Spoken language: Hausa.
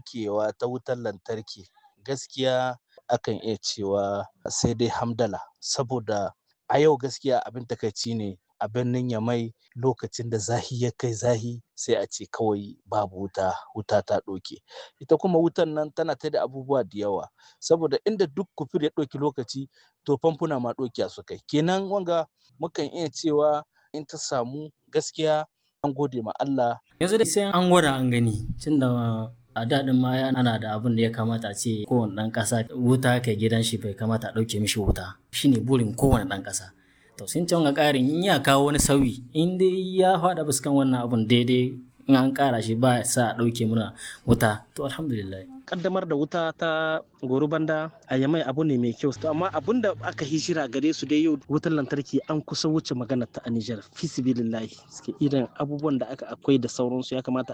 ɗaukewa ta wutar lantarki gaskiya akan iya cewa sai dai hamdala saboda a yau gaskiya abin takaici ne a birnin yamai lokacin da zahi ya kai zahi sai a ce kawai babu wuta wuta ta ɗauke ita kuma wutan nan tana ta da abubuwa da yawa saboda inda duk kufur ya ɗauki lokaci to famfuna ma ɗauki su kai kenan wanga mukan iya cewa in ta samu gaskiya an gode ma Allah yanzu dai sai an gwada an gani tunda a daɗin ma ana da abin da ya kamata a ce kowane ɗan ƙasa wuta kai gidan shi bai kamata a ɗauke mishi wuta shine burin kowane ɗan ƙasa to sun can ga ƙarin in ya kawo wani sauyi in dai ya faɗa fuskan wannan abun daidai in an ƙara shi ba sa a ɗauke muna wuta to alhamdulillah kaddamar da wuta ta goro banda a yamai abu ne mai kyau to amma abun da aka hijira gare su dai yau wutar lantarki an kusa wuce magana ta a Nijar fisibilillahi suke irin abubuwan da aka akwai da sauransu ya kamata